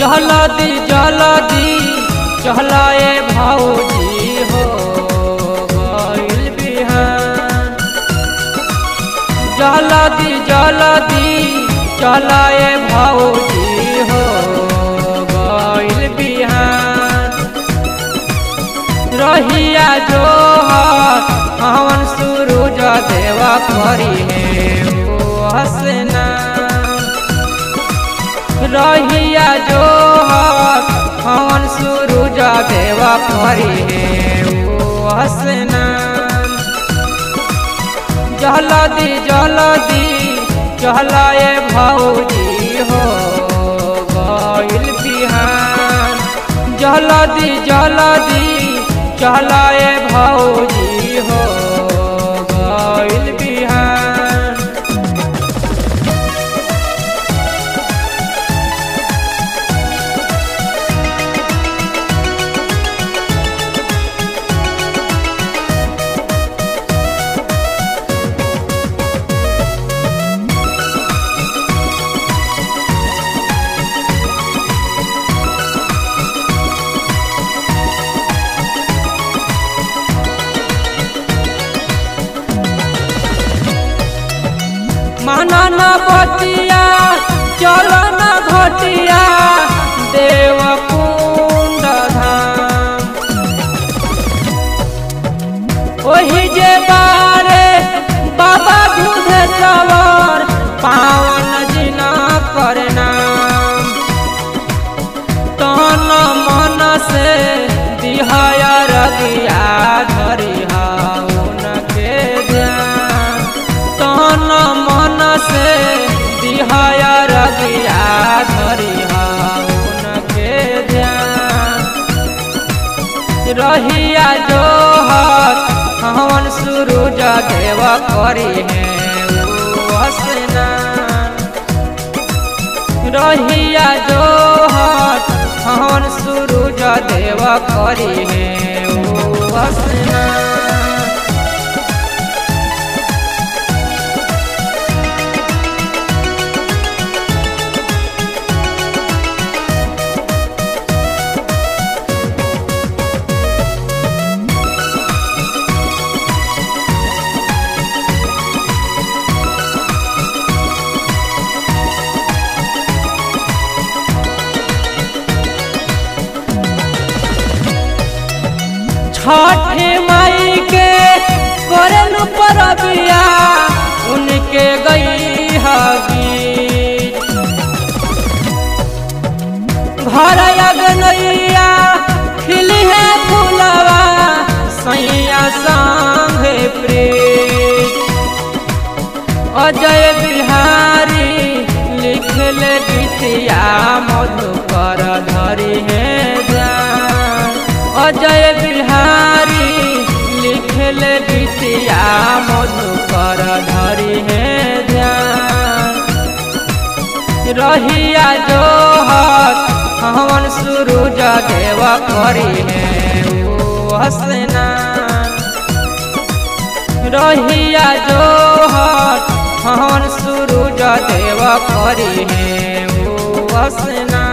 जलदी जलदी चलाए भौजी हो गइल बिहान जलदी जलदी चलाए भौजी हो गइल बिहान रहिया जो हवन सूरज देवा करी है ओ हसना रहिया जो हवन सूरज देवा करी है ओ हसना जलदी जलदी चलाए भौजी हो गइल बिहान जलदी जलदी चलाए भौजी हो गइल बिहान माना न बतिया चल न घटिया देव कुंड धाम ओही जे बारे बाबा दूध सवर पावन जिना कर नाम तन मन से दिहाया रगिया धरिहा उनके ध्यान तन मन से दिहाया रगिया धरिहा उनके ध्यान रहिया जो हवन सूरज देव करी है ओ स्नान रहिया जो हवन सूरज देव करी है ओ स्नान छठ माई के करन परबिया उनके गई हगी घर अगनैया खिली है फूलवा सैया संगे प्रीत अजय बिहारी लिखल गीतिया मधुकर धरी है जान अजय बिहारी लिखल गीतिया मधुकर धरी है ध्यान रहिया जो हवन सूरज देव करी है ओ हसना रहिया जो हवन सूरज देव करी है ओ हसना